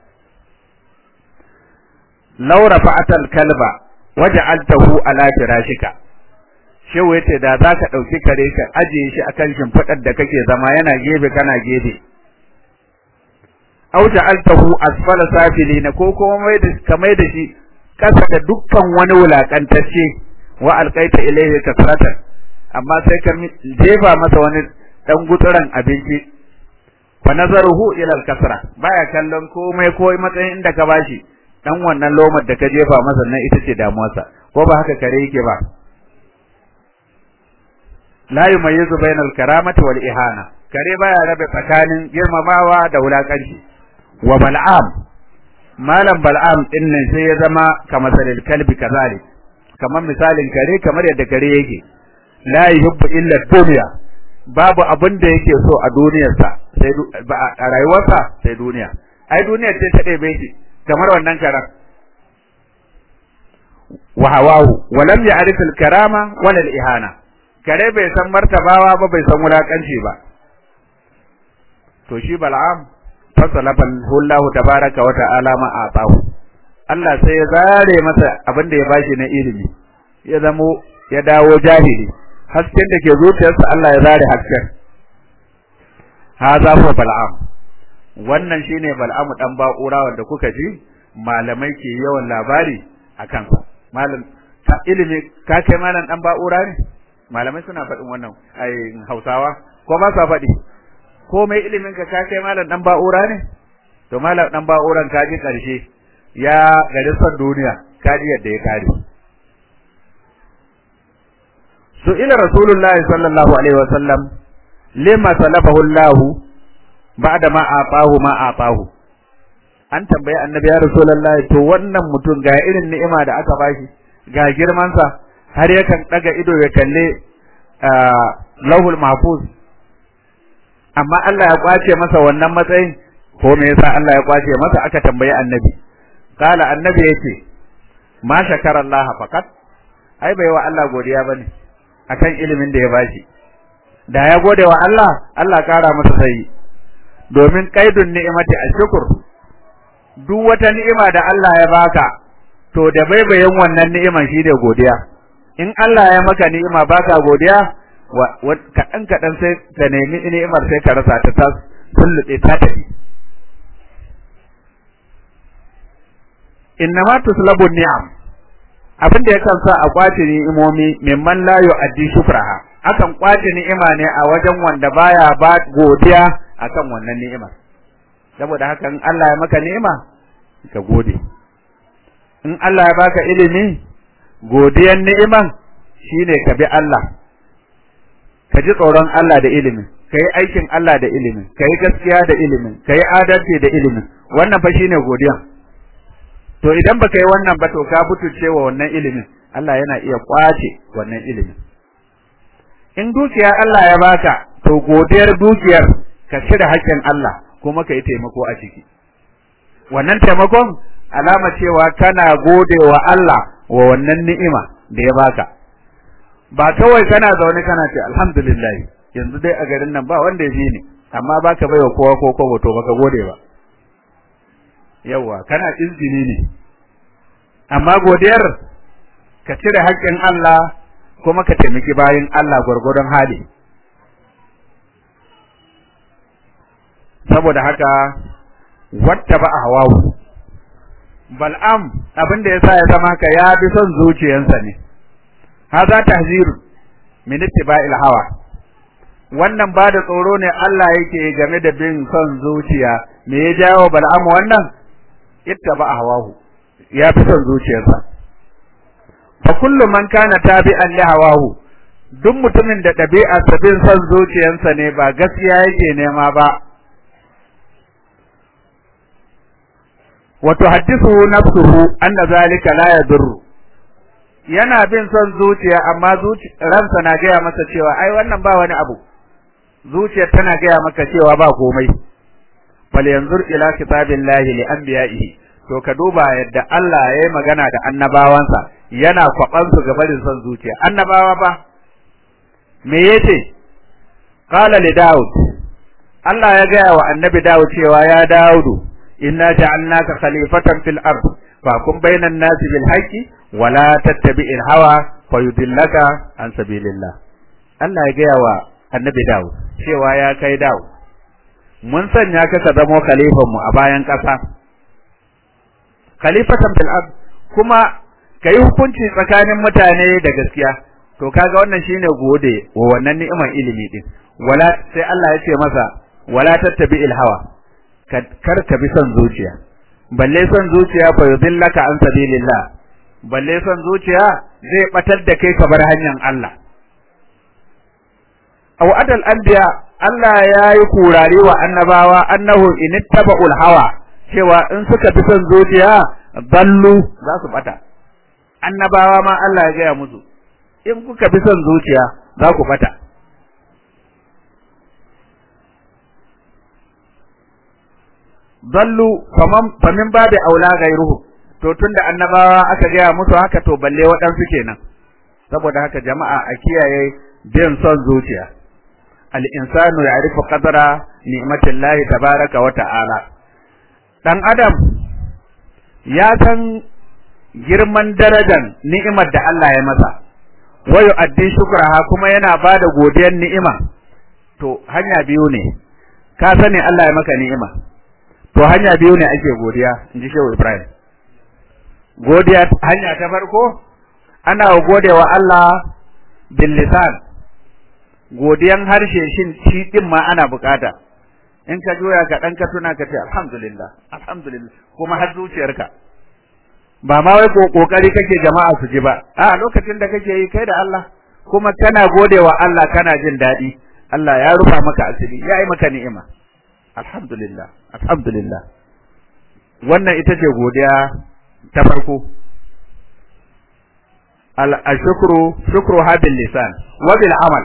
law rafa'atal kalba waja'altahu ala firashika shehu yace da zaka dauki kare ka ajiye shi akan shimfidar da kake zama yana gefe kana gefe aw ja'altahu asfala safilina ko kuma mai da kamai da shi kasa da dukkan wani wulakantacce wa alqaita ilayhi kasratan amma sai ka jefa masa wani dan gutsuran abinci fa nazaruhu ila al-kasra baya kallon komai ko matsayin inda ka bashi dan wannan lomar da ka jefa masa nan ita ce damuwarsa ko ba haka kare yake ba la yumayyizu bainal karamati wal ihana kare baya rabe tsakanin girmamawa da wulakanci wa bal'am malam bal'am din nan sai ya zama kamar salil kalbi kazalik kamar misalin kare kamar yadda kare yake la yuhibbu illa dunya babu abin da yake so a duniyarsa sai a rayuwarsa sai duniya ai duniyar ce ta ɗebe shi kamar wannan karan wa hawahu wa lam ya'rif al-karama wala al-ihana kare bai san martabawa ba bai san wulakanci ba to shi bal'am fasalafa Allah tabaraka wa ta'ala ma atahu Allah sai ya zare masa abin da ya bashi na ilimi ya zamo ya dawo jahili hasken da ke zuciyarsa Allah ya zare hasken haza fa bal'am wannan shine bal'amu dan ba'ura wanda kuka ji malamai ke yawan labari akan sa malam ka ilimi ka kai malam dan ba'ura ne malamai suna faɗin wannan ai Hausawa ko ba sa faɗi ko mai ilimin ka ka kai malam dan ba'ura ne to malam dan ba'uran ka ji karshe ya gari son duniya ka ji yadda ya kare su ila rasulullahi sallallahu alaihi wasallam lima salafahu Allah ba'da ma atahu ma atahu an tambayi annabi ya rasulullahi to wannan mutum ga irin ni'ima da aka bashi ga girman sa har yakan daga ido ya kalle lauhul mahfuz amma Allah ya kwace masa wannan matsayin ko me yasa Allah ya kwace masa aka tambayi annabi kala annabi yace ma shakara Allah fakat ai bai wa Allah godiya bane akan ilimin da ya bashi da ya gode wa Allah Allah kara masa sai domin kaidun ni'imati ashkur duk wata ni'ima da Allah ya baka to da baibayin wannan ni'iman shine godiya in Allah ya maka ni'ima baka godiya kaɗan kaɗan sai ka nemi ni'imar sai ka rasa ta tas kulluɗe ta tafi innama tuslabu ni'am abin da yakan sa a kwace ni'imomi mimman la yu'addi shukraha akan kwace ni'ima ne a wajen wanda baya ba godiya akan wannan ni'imar saboda haka in Allah ya maka ni'ima ka gode in Allah ya baka ilimi godiyan ni'iman shine ka bi Allah ka ji tsoron Allah da ilimin ka yi aikin Allah da ilimin ka yi gaskiya da ilimin ka yi adalci da ilimin wannan fa shine godiya to idan baka yi wannan ba to ka butulce wa wannan ilimin Allah yana iya kwace wannan ilimin in dukiya Allah ya baka to godiyar dukiyar ka cire haƙƙin Allah kuma ka yi taimako a ciki wannan taimakon alama cewa kana gode wa Allah wa wannan ni'ima da ya baka ba kawai kana zaune kana ce alhamdulillah yanzu dai a garin nan ba wanda ya fi ni amma baka baiwa kowa ko kowa to baka gode ba yawa kana izini ne amma godiyar ka cire haƙƙin Allah kuma ka taimaki bayin Allah gwargwadon hali saboda haka watta ba a hawawu bal'am abin da yasa ya zama haka ya bi son zuciyarsa ne haza tahzir min ittiba'il hawa wannan ba da tsoro ne Allah yake game da bin son zuciya me ya jawo bal'am wannan ittaba hawahu ya fi son zuciyarsa fa kullu man kana tabi'an li hawahu duk mutumin da ɗabi'arsa bin son zuciyarsa ne ba gaskiya yake nema ba wa tuhaddithu nafsuhu anna zalika la yadurru yana bin son zuciya amma ransa na gaya masa cewa ai wannan ba wani abu zuciyar tana gaya maka cewa ba komai fal yanzur ila kitabillahi li anbiya'ihi to ka duba yadda Allah ya yi magana da annabawansa yana kwaban su ga barin son zuciya annabawa ba me yace qala li daud Allah ya gaya wa annabi Dawud cewa ya Dawudu inna ja'alnaka khalifatan fil ard fahkum bainan nasi bil haqqi wa la tattabi'il hawa fayudillaka an sabilillah Allah ya gaya wa annabi Dawud cewa ya kai Dawud mun sanya ka ka zama khalifan mu a bayan ƙasa khalifatan fil ard kuma kai hukunci tsakanin mutane da gaskiya to kaga wannan shine gode wa wannan ni'imar ilimi din wala sai Allah ya ce masa wala tattabi'il hawa kar ka bi son zuciya balle son zuciya fa yudillaka an sabilillah balle son zuciya zai batar da kai ka bar hanyar Allah aw adal anbiya Allah ya yi kurare wa annabawa annahu inittaba'ul hawa cewa in suka bi son zuciya ballu za su bata annabawa ma Allah ya gaya musu in kuka bi son zuciya za ku bata dallu famin babu aula gairuhu to tunda annabawa aka gaya musu haka to balle waɗansu kenan saboda haka jama'a a kiyaye bin son zuciya al-insanu ya'rifu qadra ni'matillahi tabaraka wa ta'ala dan adam ya san girman darajar ni'imar da Allah ya masa wa yu'addi shukraha kuma yana bada godiyar ni'ima to hanya biyu ne ka sani Allah ya maka ni'ima to hanya biyu ne ake godiya inji Shehu Ibrahim godiya hanya ta farko ana gode wa Allah bil lisan godiyan harshe shin shi din ma ana bukata in ka joya ka dan ka tuna ka ce alhamdulillah alhamdulillah kuma har zuciyarka ba ma wai kokari kake jama'a su ji ba a lokacin da kake yi kai da Allah kuma kana gode wa Allah kana jin daɗi Allah ya rufa maka asiri ya yi maka ni'ima alhamdulillah alhamdulillah wannan ita ce godiya ta farko al-shukru shukru habil lisan wa bil amal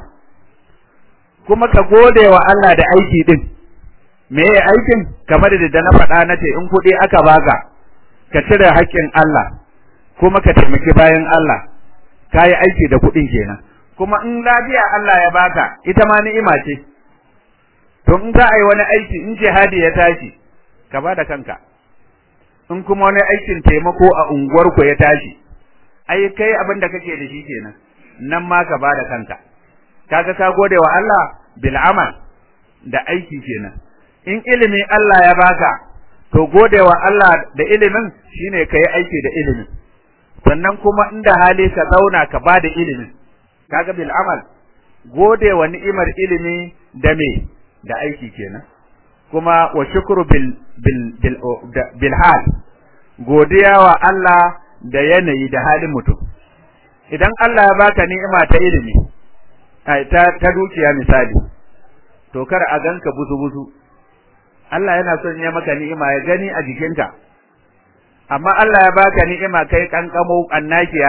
kuma ka gode wa Allah da aiki din me ye aikin kamar da na faɗa na ce in kuɗi aka baka ka cire haƙƙin Allah kuma ka taimaki bayan Allah ka yi aiki da kuɗin kenan kuma in lafiya Allah ya baka ita ma ni'ima ce to in za a yi wani aiki in jihadi ya tashi ka ba da kanka in kuma wani aikin taimako a unguwarku ya tashi ai kai abin da kake da shi kenan nan ma ka ba da kanka kaga ka gode wa Allah bil amal da aiki kenan in ilimi Allah ya baka to gode wa Allah da ilimin shine kai aiki da ilimin sannan kuma inda hali ka zauna ka ba da ilimin kaga bil amal gode wa ni'imar ilimi da me da aiki kenan kuma wa shukru bil bil bil, bil hal godiya wa Allah da yanayi da halin mutum idan Allah ya baka ni'ima ta ilimi ai ta ta dukiya misali to kar a ganka buzu buzu Allah yana son ya maka ni'ima ya gani a jikinka amma Allah ya baka ni'ima kai kankamo annakiya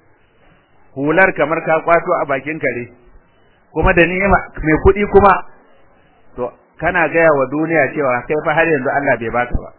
hular kamar ka kwato a bakin kare kuma da ni'ima mai kuɗi kuma to kana gaya wa duniya cewa kai fa har yanzu Allah bai baka ba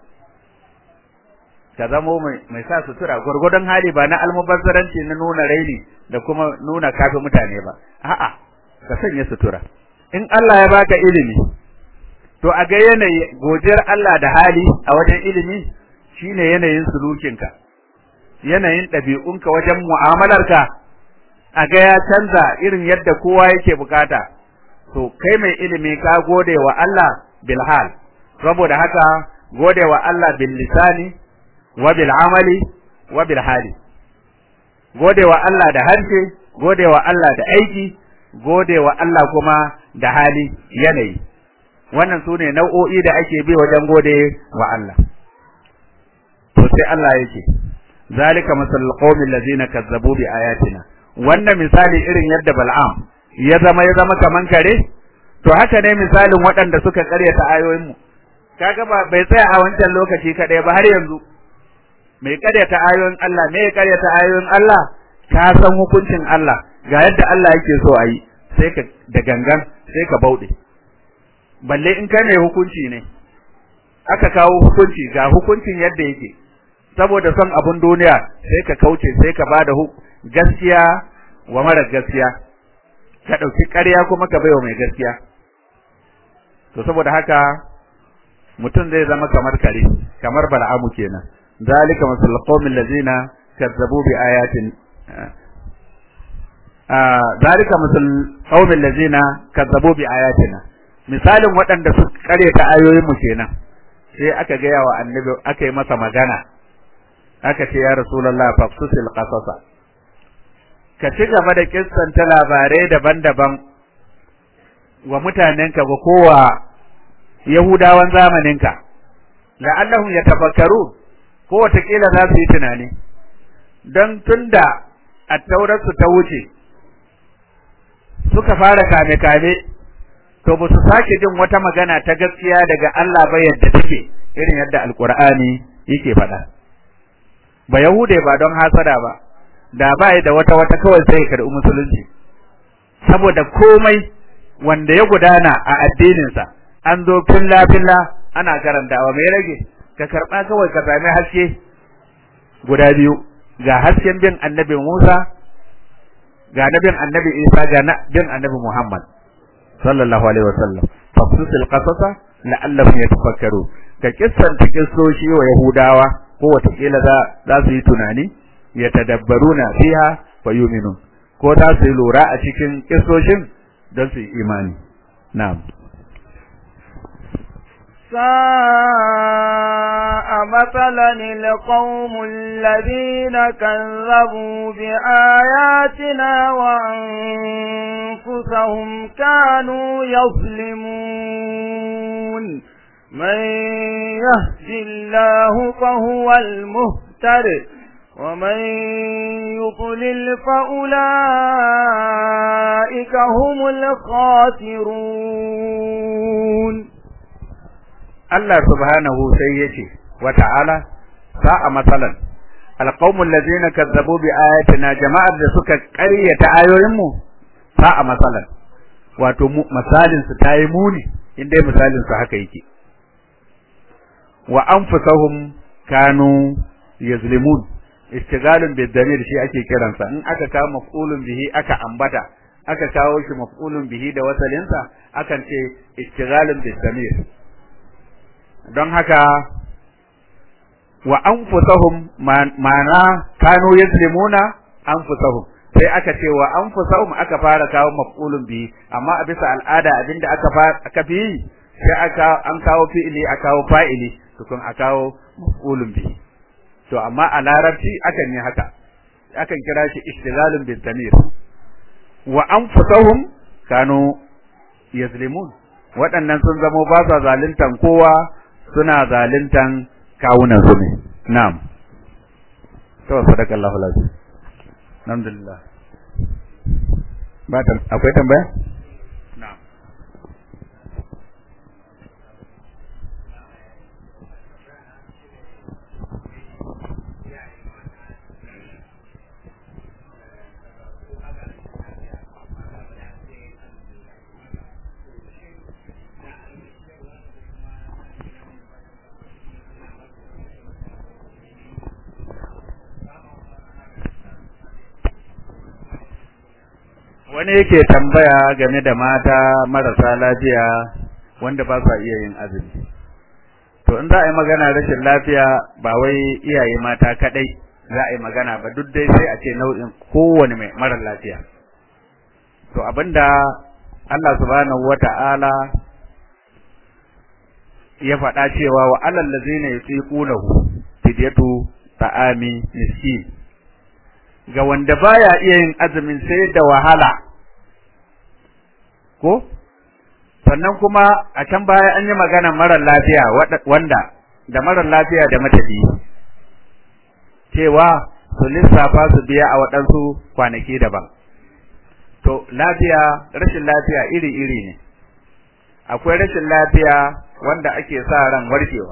ka zamo mai mai sa sutura gurgurdan hali ba na almubazzaranci na nuna raini da kuma nuna kafi mutane ba a'a ka sanya sutura in Allah ya baka ilimi to a ga yanayi godiyar Allah da hali a wajen ilimi shine yanayin sulukinka yanayin ɗabi'unka wajen mu'amalarka a ga ya canza irin yadda kowa yake bukata to kai mai ilimi ka gode wa Allah bil hal saboda haka gode wa Allah bil lisani wa bil amali wa bil hali gode wa Allah da harshe gode wa Allah da aiki gode wa Allah kuma da hali yanayi wannan su ne nau'o'i da ake bi wajen gode wa Allah to sai Allah yake zalika masalul qaumil ladzina kazzabu bi ayatina wannan misali irin yadda Bal'am ya zama ya zama kaman kare to haka ne misalin waɗanda suka karyata ayoyin mu kaga ba bai tsaya a wancan lokaci kadai ba har yanzu mai karyata ayoyin Allah me ya karyata ayoyin Allah ka san hukuncin Allah ga yadda Allah yake so a yi sai ka da gangan sai ka bauɗe balle in kai mai hukunci ne aka kawo hukunci ga hukuncin yadda yake saboda son abun duniya sai ka kauce sai ka bada gaskiya wa mara gaskiya ka ɗauki ƙarya kuma ka baiwa mai gaskiya to saboda haka mutum zai zama kamar kare kamar bal'amu kenan zalika masalul qaumil ladzina kazzabu bi ayatin zalika masal qaumil ladzina kazzabu bi ayatina misalin waɗanda su kare ta ayoyin mu kenan sai aka gaya wa annabi aka yi masa magana aka ce ya rasulullah fafsusil qasasa ka ci gaba da kissanta labarai daban-daban wa mutanenka ga kowa yahudawan zamaninka la'allahum yatafakkaru ko watakila za su yi tunani don tunda attaurarsu ta wuce suka fara kame-kame to ba su sake jin wata magana ta gaskiya daga Allah ba yadda take irin yadda alkur'ani yake faɗa ba yahude ba don hasada ba da ba da wata wata kawai sai ya karɓi musulunci saboda komai wanda ya gudana a addininsa an zo filla filla ana karantawa mai rage ka karɓa kawai ka sami haske guda biyu ga hasken bin annabi Musa ga nabin annabi Isa ga bin annabi Muhammad sallallahu alaihi wasallam fafsusil qasasa la'allahum yatafakkaru ka kissanta kissoshi wa yahudawa ko watakila za za su yi tunani yatadabbaruna fiha wa yu'minun ko za su yi lura a cikin kissoshin don su yi imani na'am ساء مثلا القوم الذين كذبوا بآياتنا وأنفسهم كانوا يظلمون من يهد الله فهو المهتد ومن يضلل فأولئك هم الخاسرون Allah subhanahu sai yace wa ta'ala sa'a masalan alqaumul ladzina kazzabu bi ayatina jama'ar da suka ƙaryata ayoyinmu sa'a masalan wato misalin su tayi muni inda misalin su haka yake wa anfusahum kanu yazlimun istigalun bid damir shi ake kiransa in aka kawo maf'ulun bihi aka ambata aka kawo shi maf'ulun bihi da wasalinsa akan ce istigalun bid damir don haka wa anfusahum ma'ana kanu yazlimuna anfusahum sai aka ce wa anfusahum aka fara kawo maf'ulun bi amma a bisa al'ada abinda aka aka fi sai aka an kawo fi'ili aka kawo fa'ili tukun a kawo maf'ulun bi to amma a larabci akan yi haka akan kira shi ishtigalun bil damir wa anfusahum kanu yazlimun waɗannan sun zamo ba sa zaluntan kowa suna zaluntan kawunan su ne na'am to sadakallahu lazim alhamdulillah ba ta akwai tambaya na'am wani yake tambaya game da mata marasa lafiya wanda ba sa iya yin azumi to in za a yi magana rashin lafiya ba wai iyaye mata kadai za a yi magana ba duk dai sai a ce nau'in kowane mai mara lafiya to abinda Allah subhanahu wata'ala ya faɗa cewa wa alal ladzina yusiqunahu fidyatu ta'ami miskin ga wanda baya iya yin azumin sai da wahala ko sannan kuma a can baya an yi magana marar lafiya wanda da marar lafiya da matafi cewa su lissafa su biya a waɗansu kwanaki daban to lafiya rashin lafiya iri-iri ne akwai rashin lafiya wanda ake sa ran warkewa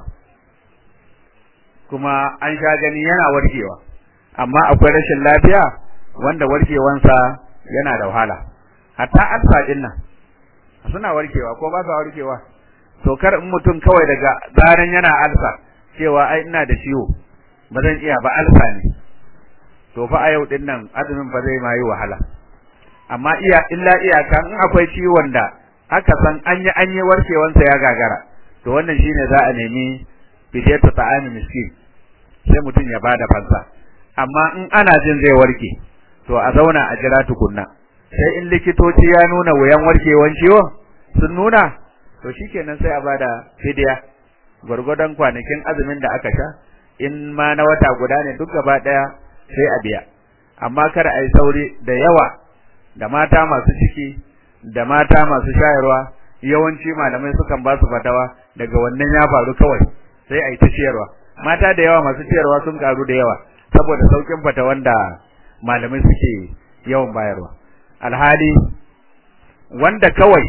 kuma an sha gani yana warkewa amma akwai rashin lafiya wanda warkewansa yana da wahala hatta alfa din nan suna warkewa ko ba sa warkewa to kar in mutum kawai daga zaran yana alfa cewa ai ina da ciwo ba zan iya ba alfa ne to fa a yau din nan azumin ba zai ma yi wahala amma iya illa iyaka in akwai ciwon da aka san an yi an yi warkewansa ya gagara to wannan shine za a nemi fidiyatu ta'ami miskin sai mutum ya bada fansa amma in ana jin zai warke to a zauna a jira tukunna sai in likitoci ya nuna wuyan warkewan ciwon sun nuna to shikenan sai a bada fidiya gwargwadon kwanakin azumin da aka sha in ma na wata guda ne duk gaba daya sai a biya amma kada a yi sauri da yawa da mata masu ciki da mata masu shayarwa yawanci malamai sukan ba su fatawa daga wannan ya faru kawai sai a yi ta ciyarwa mata da yawa masu ciyarwa sun karu da yawa saboda saukin fatawan da malamai suke yawan bayarwa alhali wanda kawai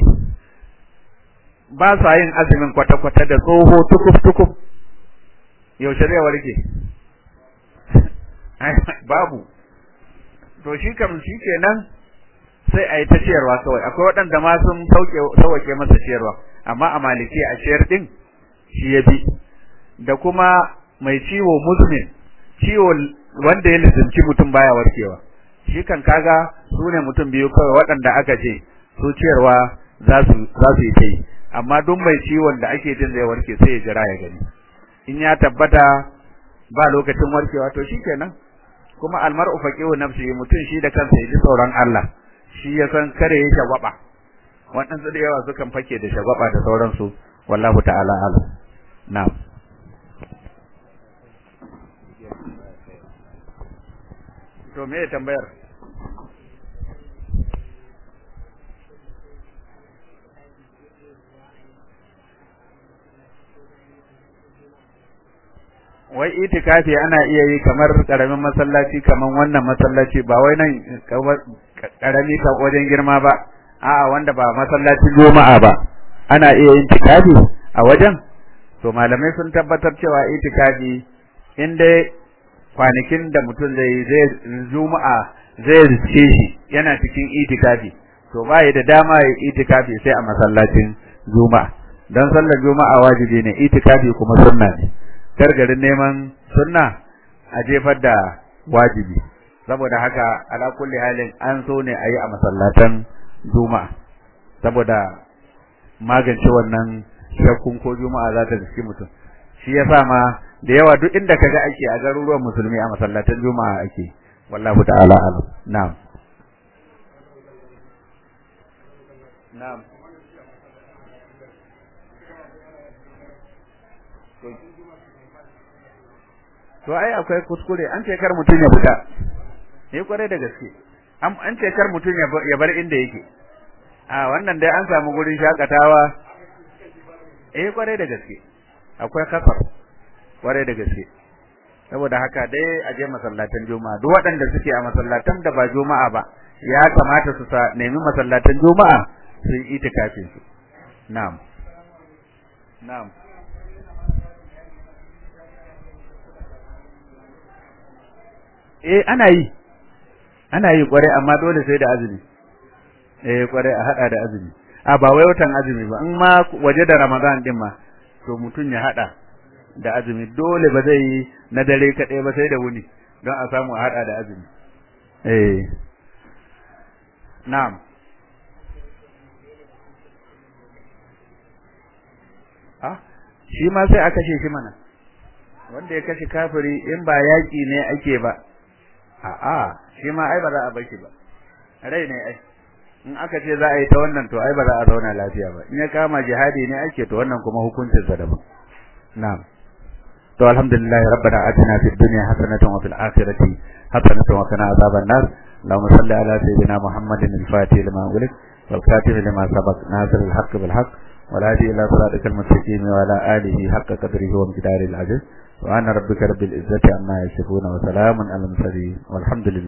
ba sa yin azumin kwata-kwata da tsoho tukuf-tukuf yaushe zai warke babu to shi kam shi kenan sai a yi ta ciyarwa kawai akwai waɗanda ma sun sauke masa ciyarwa amma a maliki a ciyar ɗin shi ya bi da kuma mai ciwo muzmin ciwo wanda ya lizimci mutum baya warkewa shi kan kaga su ne mutum biyu kawai waɗanda aka ce su ciyarwa za su yi ta yi amma duk mai ciwon da ake jin zai warke sai ya jira ya gani in ya tabbata ba lokacin warkewa to shikenan kuma almar'u faqihu nafsi mutum shi da kansa ya ji tsoron Allah shi ya san kare ya shagwaba waɗansu da yawa sukan fake da shagwaba da sauransu wallahu ta'ala alam na'am to me tambayar wai itikafi ana iya yi kamar karamin masallaci kamar wannan masallaci ba wai nan karami ka wajen girma ba a'a wanda ba masallacin juma'a ba ana iya yin itikafi a wajen to malamai sun tabbatar cewa itikafi in dai kwanakin da mutum zai zai juma'a zai rice shi yana cikin itikafi to ba da dama ya itikafi sai a masallacin juma'a dan sallar juma'a wajibi ne itikafi kuma sunna ne gargarin neman sunna a jefar da wajibi saboda haka ala kulli halin an so ne a yi a masallatan juma'a saboda magance wannan shakkun ko juma'a za ta riski mutum shi yasa ma da yawa duk inda kaga ake a garuruwan musulmi a masallatan juma'a ake wallahu ta'ala alam na'am na'am to ai akwai kuskure an ce kar mutum ya fita eh kwarai da gaske an ce kar mutum ya bar inda yake a wannan dai an samu gurin shakatawa eh kwarai da gaske akwai kasar kwarai da gaske saboda haka dai a je masallatan juma'a duk waɗanda suke a masallatan da ba juma'a ba ya kamata su sa nemi masallatan juma'a su yi itikafin su na'am na'am eh ana yi ana yi kware amma dole sai da azumi eh kware a hada da azumi a ba wai watan azumi ba in ma waje da ramadan din ma to mutun ya hada da azumi dole ba zai yi na dare kadai ba sai da wuni don a samu a hada da azumi eh na'am ah shi ma sai a kashe shi mana wanda ya kashe kafiri in ba yaki ne ake ba a'a shi ma ai ba za a bar shi ba rai ne ai in aka ce za a yi ta wannan to ai ba za a zauna lafiya ba in ya kama jihadi ne ake to wannan kuma hukuncin sa daban na'am to alhamdulillah rabbana atina fid dunya hasanatan wa fil akhirati hasanatan wa qina azaban nar اللهم صل على سيدنا محمد الفاتح لما أغلق والكاتب لما سبق ناصر الحق بالحق والهادي إلى صراطك المستقيم وعلى آله حق قدره ومقداره العزيز سبحان ربك رب العزة عما يصفون وسلام على المرسلين والحمد لله